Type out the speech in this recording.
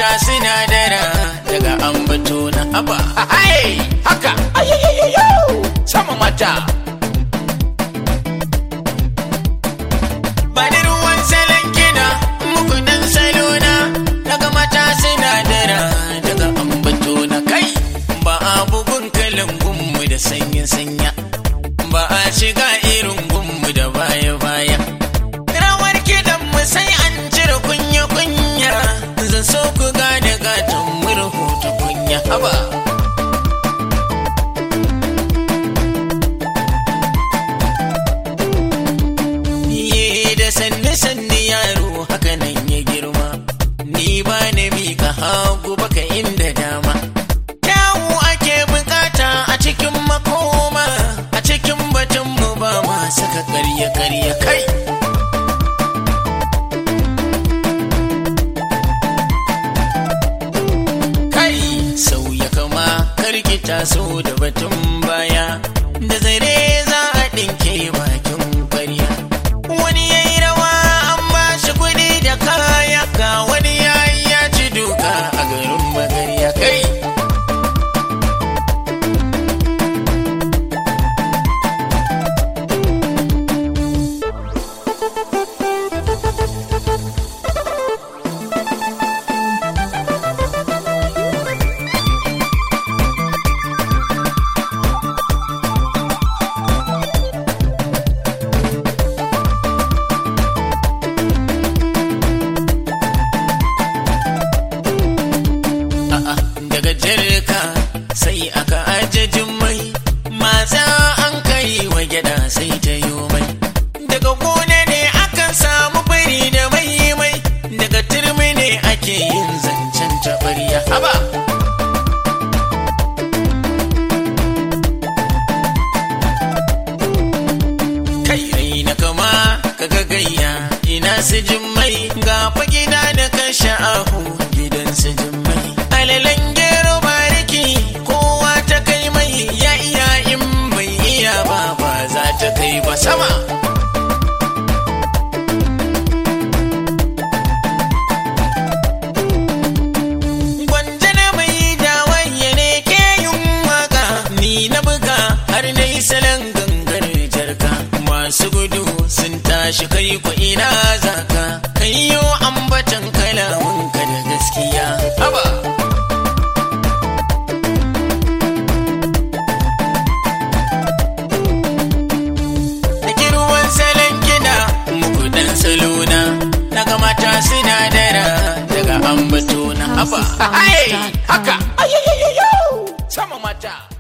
suna dara daga ambato na haba hai haka sama mata Bani ruwan salon kina muku dan salona daga mata suna dara daga ambato na kai ba a bugun kalan gunmu da sanya sanya ba a shiga irin gunmu da baya baya rawar kidan mu sai an cire kunya kunya zan so ku gane gatan murhu ta kunya haba Iye da sanne sanne yaro haka nan ya girma ni ba na mika hagu baka inda dama kyawu ake bukata a cikin makoma a cikin batun mu ba ma saka karya karya kai kai sauya kama karkita so da batun baya da zare za a ɗinke bakin ƙwarya wani ya yi rawa an ba shi kuɗi da kaya ga wani ya yi ya ci duka a garin magarya kai A'a, daga jirka sai aka ajajin mai maza an kai wa gyada sai ta yi mai daga gona ne akan samu bari da mai mai daga turmi ne ake yin zancen taɓarya haba kai rai na kama kaga gayya ina su mai ga fa gida da kashe ahu gidan su mai alalan gero bariki kowa ta kai mai ya iya in bai iya ba ba za ta kai ba sama Gwanja na mai dawaye ne ke yin waka ni na buga har na yi salon gangar jarka masu gudu sun tashi kai ku ina zaka kai yo ambatan kalamunka da gaskiya haba Nake ruwan salon kiɗa muku dan salona daga mata sinadara daga ambato na haba hai haka sama mata